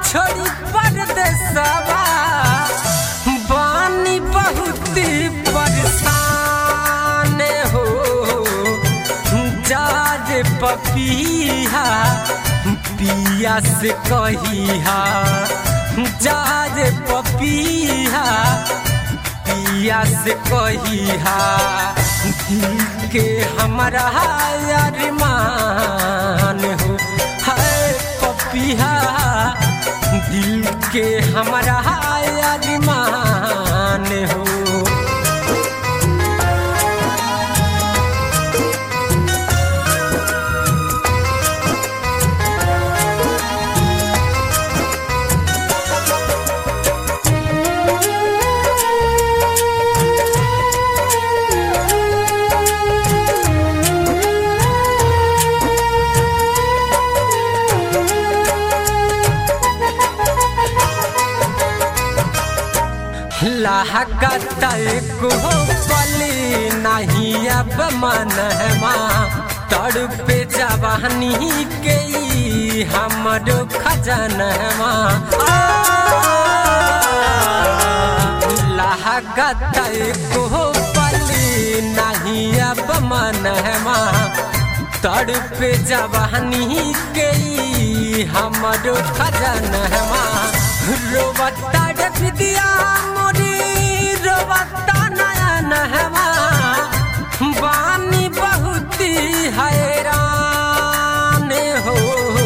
छोड़ी परदेसवा बानी बहुत परेशान हो जाज पपिया पिया से कहिया जाज पपिया पिया से कहिया दिल के हमारा अरमान हो है पपिया दिल के हमारा अरमान हो लागत को पली नहीं अब मनहमा तड़पे जवानी के ई हमरो खजनहमा लागत को पली नहीं अब मनहमा तड़पे जवानी के ई हमरो खजनहमा रोबता विद्या मोरी रोबता नयन हवा बानी बहुत हैरान हो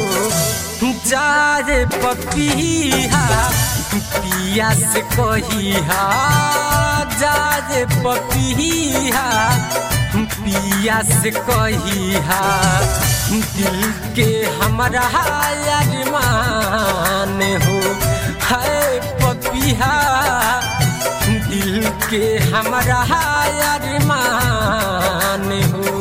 जाए पपिया पिया से कहिया जाए पपिया पिया से कहिया दिल के हमारा अरमान हो है पपिया दिल के हमारा अरमान हो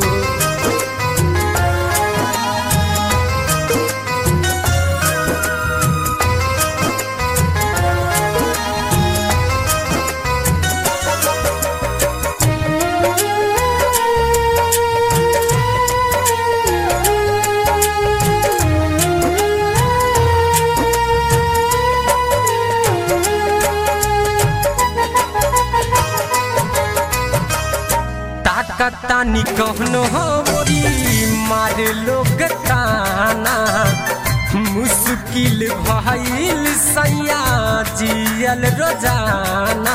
तानी कहनो मोरी मार लोग ताना मुश्किल भइल सैया जियल रोजाना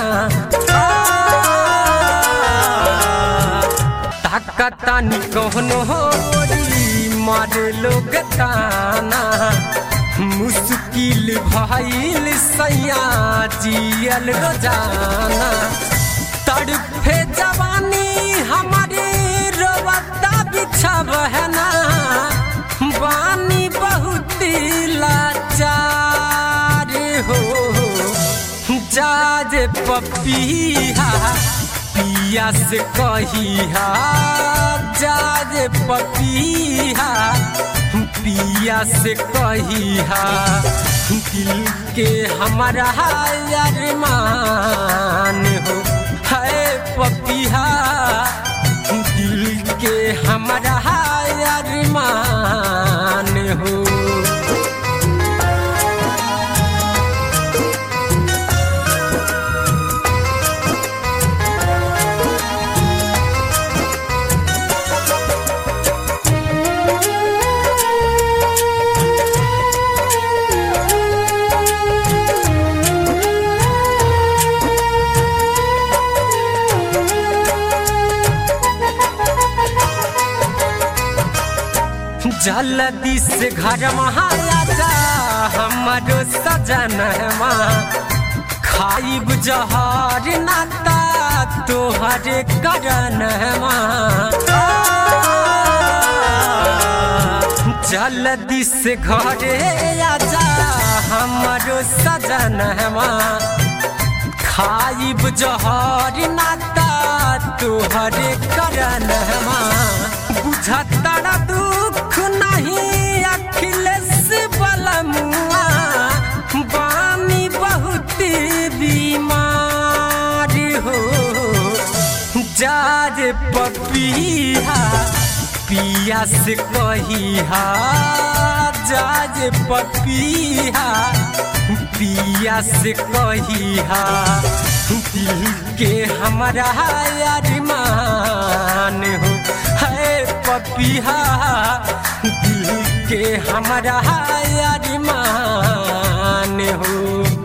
ताकतानी कहनो मोरी मार लोग ताना मुश्किल भइल सैया जियल रोजाना तड़फे जवानी हमारे रोबता बिछब है ना बानी बहुत लाचार हो जाज पपिया पिया से कहिया जाज पपिया पिया से कहिया दिल के हमारा अरमान हो है पपिया दिल के हमारा अरमान हो जल्दी से घर महाराजा हमारो सजनवा खाइब जहर नाता तोहरे करनवा जल्दी से घरे आजा हमारो सजनवा खाइब जहर नाता तोहरे करनवा बुझता दुख नहीं अखिलेश बलमुआ बानी बहुत बीमार हो जाज पपिया पिया से कहिहा जाज पपिया पिया से कहिहा दिल के हमारा अरमान हो है पपिया दिल के हमारा अरमान हो